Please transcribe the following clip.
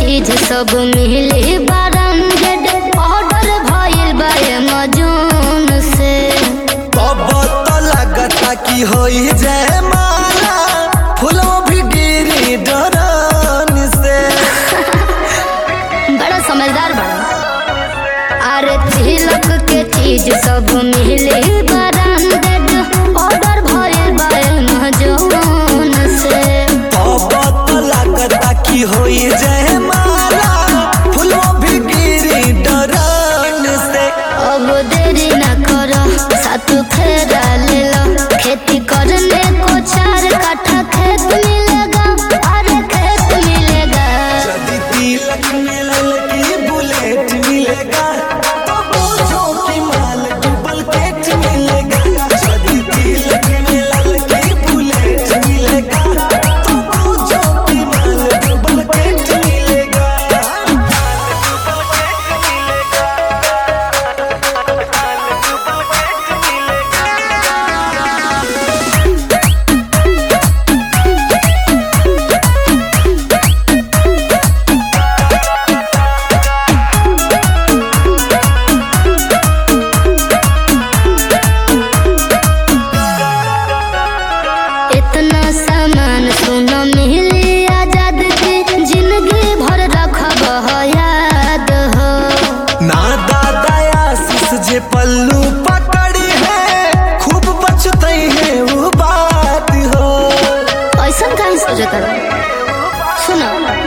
चीज सब मिली ब्रांडेड ऑर्डर भइल बा अमेजोन से अब तो लगता कि होई जय माला फूलों भी गिरी डरन से बड़ा समझदार बड़ा अरे तिलक के चीज सब मिली ब्रांडेड ऑर्डर भइल बा अमेजोन से अब तो लगता कि होई जय माला फूलों भी गिरी डरन से अब देरी न करो साथ फेरा ले लो खेती करने को चार कट्ठा खेत मिलेगा अरे खेत मिलेगा यदि तिलक मिलल की बुलेट मिलेगा तो पूछो कि माल डबल केट मिलेगा यदि तिलक मिलल की बुलेट मिलेगा तो पूछो कि माल डबल केट मिलेगा इतना सामान सुनो मिली आजाद की जिंदगी भर रखब हो याद हो ना दादा आशीष जे पल्लू पकड़ी है खूब बचते हैं वो बात हो ऐसा कहीं सोचता सुनो